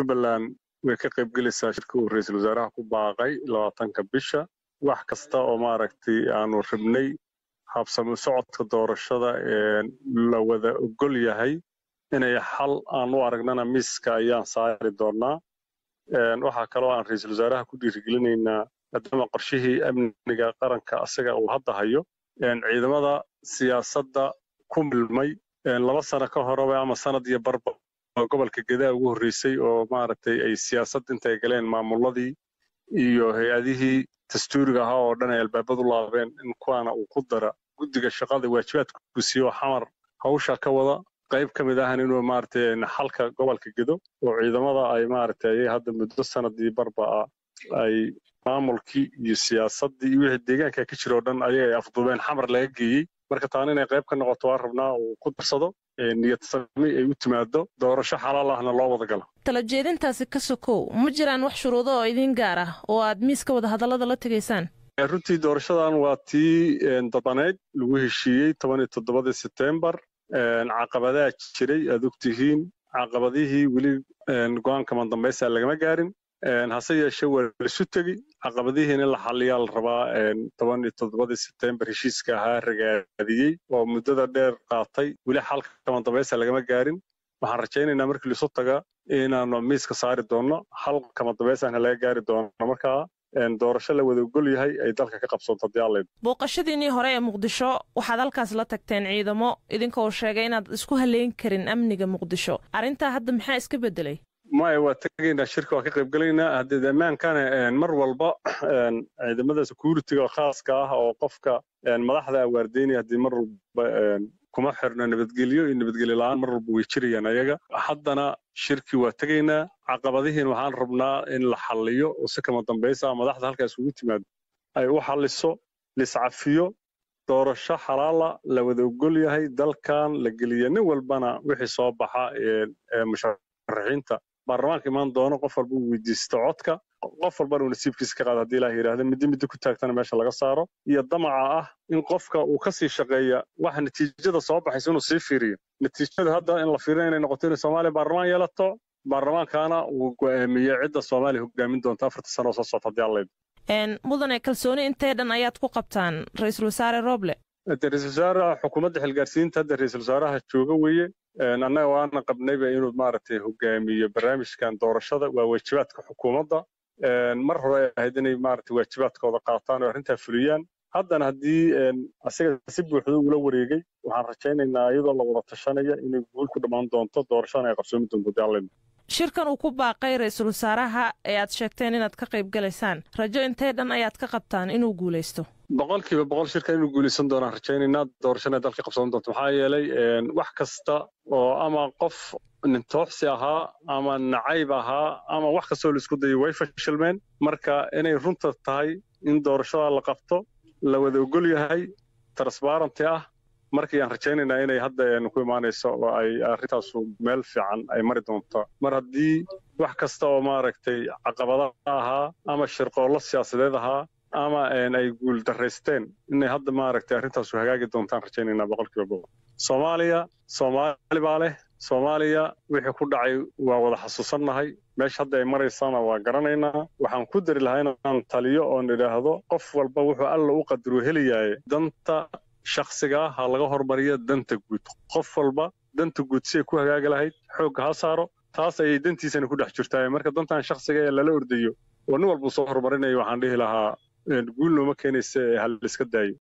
jubbaland way ka qaybgelaysaa shirka uu ra-iisul wasaaraha ku baaqay labaatanka bisha wax kasta oo maaragtay aanu rabnay habsami socodka doorashada la wada ogol yahay inay xal aan u aragnana miiska ayaan saari doonaa waxaa kaloo aan ra-iisul wasaaraha ku dhiirigelinaynaa maadaama qorshihii amniga qaranka asaga uu hadda hayo ciidamada siyaasadda ku milmay laba sano ka horeba ama sanad iyo barba gobolka gedaa ugu horreysay oo maaragtay ay siyaasad intay galeen maamuladii iyo hay-adihii dastuuriga ahaa oo dhan ay albaabadu laabeen in kuwaana uu ku dara guddiga shaqada waajibaadku siiyo xamar hawsha ka wada qayb ka mid ahan inuu maaragtay xalka gobolka gedo oo ciidamada ay maaragtay ayay hadda muddo sanadii barba ah ay maamulkii iyo siyaasaddii iyo wixii deegaanka ka jira oo dhan ayaga ay afduubeen xamar laga geeyey marka taana inay qayb ka noqoto waa rabnaa uu ku darsado niyad sami ay u timaado doorasho xalaal ahna loo wada galo tala jeedintaasi ka sokow ma jiraan wax shuruudo oo idiin gaar ah oo aad miiska wada hadallada la tegaysaan runtii doorashadan waa tii dabaneyd lagu heshiiyey toban iyo toddobadii setembar caqabadaa jiray aad ogtihiin caqabadihii weli go-aanka mandambaysa lagama gaarin hase yeeshee waa laisu tegi caqabadihiina in la xaliyaa la rabaa toban iyo toddobadii setembar heshiiska ahaa ragaadiyey oo muddada dheer qaatay weli xalka kamandambaysa lagama gaarin waxaan rajaynaynaa markii laisu taga inaanu miiska saari doonno xal kamandambaysaana laga gaari doono markaa doorasho la wada ogol yahay ay dalka ka qabsoonto haddii alla booqashadiinnii hore ee muqdisho waxaad halkaas la tagteen ciidamo idinka oo sheegay inaad isku haleyn karin amniga muqdisho arrintaa hadda maxaa iska beddelay maya waa tegaynaa shirka waa ka qaybgelaynaa haddii ammaankana mar walba ciidamada security-ga khaaska ah oo qofka madaxda awaardeynaya haddii mar walba kuma xirno nabadgelyo iyo nabadgelyo la-aan mar walba way jirayaan ayaga haddana shirkii waa tegaynaa caqabadihiin waxaan rabnaa in la xalliyo oo si kama dambaysa ah madaxda halkaas ugu timaado ay u xalliso liscafiyo doorasho xalaala la wada ogol yahay dalkan la geliya nin walbana wixii soo baxa musharaxiinta baarlamaanka imaan doono qof walba uu weydiisto codka qof walbana uu nasiibkiisa ka qaado haddii ilaah yidhaahda middi middi ku taagtana meesha laga saaro iyo damaca ah in qofka uu ka sii shaqeeya waxa natiijada soo baxaysa inuu sii fiiriyo natiijada hadda in la fiiriyo inay noqoto inay soomaaliya baarlamaan yeelato baarlamaankaana uu go'aamiye cidda soomaaliya hogaamin doonta afarta sano oo soo socota haddii alla mudane kalsooni intee dhan ayaad ku qabtaan ra-iisul wasaare roble de ra-isul wasaaraha xukuumadda xilgaarsiinta hadda ra-isul wasaaraha jooga weeye annaga waana qabnayba inuu maaragtay hogaamiyo barnaamijkan doorashada waa waajibaadka xukuumadda mar hore ay ahayd inay maaragtay waajibaadkooda qaataan oo arrintaa fuliyaan haddana haddii asiga si buuxda ula wareegay waxaan rajaynaynaa iyadoo la wada tashanaya inay guul ku dhammaan doonto doorashadana ay qabsoomi doonto daalin shirkan uu ku baaqay ra-iisul wasaaraha ee aad sheegteen inaad ka qayb galaysaan rajo intee dhan ayaad ka qabtaan inuu guulaysto boqolkiiba boqol shirkan inuu guulaysan doonaan rajaynaynaa doorashana dalka qabsan doonto maxaa yeelay wax kasta oo ama qof nintooxsi ahaa ama nacayb ahaa ama wax kastoo laisku dayay way fashilmeen marka inay runta tahay in doorashada la qabto la wada ogol yahay transbarenty ah markayaan rajaynaynaa inay hadda ku imaanayso oo ay arrintaasu meel fiican ay mari doonto mar haddii wax kasta oo maaragtay caqabada ahaa ama shirqoollo siyaasadeed ahaa ama ay guul daraysteen inay hadda maaragtay arrintaasu hagaagi doontaan rajaynaynaa boqolkiiba boqol soomaaliya soomaali baa leh soomaaliya wixii ku dhacay waa wada xasuusannahay meesha hadda ay maraysana waa garanaynaa waxaan ku dari lahaa inaan taliyo oon idhaahdo qof walba wuxuu alla u qadaro helayaye danta shakhsigaa ha laga hormariya danta guud qof walba danta guud si ay ku hagaagi lahayd xoogga ha saaro taas ayay dantiisana ku dhex jirtaa marka dantan shakhsiga ee lala ordayo oo nin walbuu soo horumarinayo waxaan dhihi lahaa guul nooma keenaysa ee hal iska daayo